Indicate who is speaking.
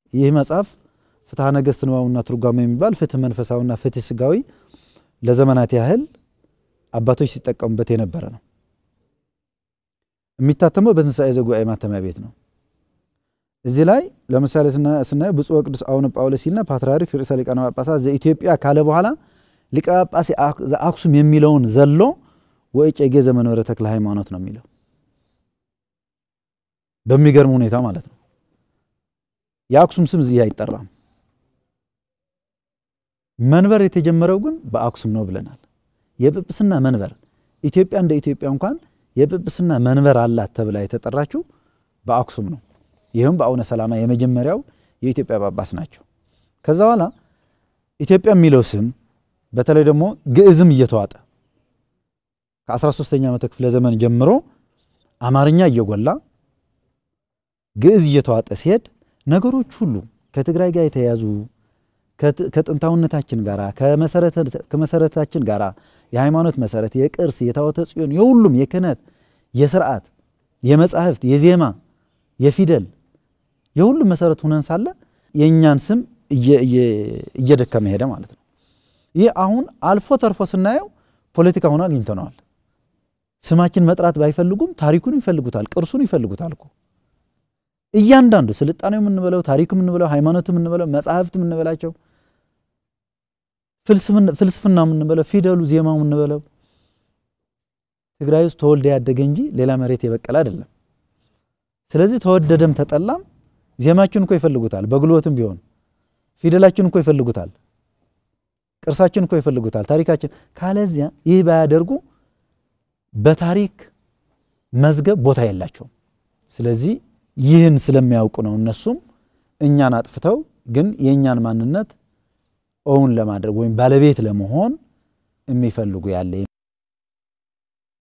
Speaker 1: ይህ መጽሐፍ ፍትሐ ነገሥት ንባቡና ትርጓሜ የሚባል ፍትህ መንፈሳዊና ፍትህ ስጋዊ ለዘመናት ያህል አባቶች ሲጠቀሙበት የነበረ ነው። የሚታተመው በትንሣኤ ዘጉባኤ ማተሚያ ቤት ነው። እዚህ ላይ ለምሳሌ ስናየው ብፁዕ ወቅዱስ አቡነ ጳውሎስ ሲልና ፓትርያርክ ርዕሰ ሊቃነ ጳጳሳት ዘኢትዮጵያ ካለ በኋላ ሊቀ ጳጳስ ዘአክሱም የሚለውን ዘሎ ወእጨጌ ዘመንበረ ተክለ ሃይማኖት ነው የሚለው በሚገርም ሁኔታ ማለት ነው። የአክሱም ስም እዚህ አይጠራም። መንበር የተጀመረው ግን በአክሱም ነው ብለናል። የጵጵስና መንበር ኢትዮጵያ እንደ ኢትዮጵያ እንኳን የጵጵስና መንበር አላት ተብላ የተጠራችው በአክሱም ነው። ይህም በአቡነ ሰላማ የመጀመሪያው የኢትዮጵያ ጳጳስ ናቸው። ከዛ በኋላ ኢትዮጵያ የሚለው ስም በተለይ ደግሞ ግዕዝም እየተዋጠ ከ13ኛ መቶ ክፍለ ዘመን ጀምሮ አማርኛ እየጎላ ግዕዝ እየተዋጠ ሲሄድ ነገሮች ሁሉ ከትግራይ ጋር የተያያዙ ከጥንታዊነታችን ጋር ከመሰረታችን ጋር የሃይማኖት መሰረት፣ የቅርስ፣ የታቦተ ጽዮን፣ የሁሉም የክህነት፣ የስርዓት፣ የመጻሕፍት፣ የዜማ፣ የፊደል የሁሉም መሰረት ሁነን ሳለ የእኛን ስም እየደከመ ሄደ ማለት ነው። ይህ አሁን አልፎ ተርፎ ስናየው ፖለቲካ ሆኖ አግኝተነዋል። ስማችን መጥራት ባይፈልጉም ታሪኩን ይፈልጉታል፣ ቅርሱን ይፈልጉታል እኮ እያንዳንዱ ስልጣኔው የምንበለው ታሪክ የምንበለው ሃይማኖት የምንበለው መጽሐፍት የምንበላቸው ፍልስፍና የምንበለው ፊደሉ ዜማው የምንበለው ትግራይ ውስጥ ተወልደ ያደገ እንጂ ሌላ መሬት የበቀለ አይደለም። ስለዚህ ተወደደም ተጠላም ዜማችን እኮ ይፈልጉታል፣ በጉልበትም ቢሆን ፊደላችን እኮ ይፈልጉታል፣ ቅርሳችን እኮ ይፈልጉታል፣ ታሪካችን። ካለዚያ ይህ ባያደርጉ በታሪክ መዝገብ ቦታ የላቸውም። ስለዚህ ይህን ስለሚያውቁ ነው እነሱም እኛን አጥፍተው ግን የእኛን ማንነት እውን ለማድረግ ወይም ባለቤት ለመሆን የሚፈልጉ ያለ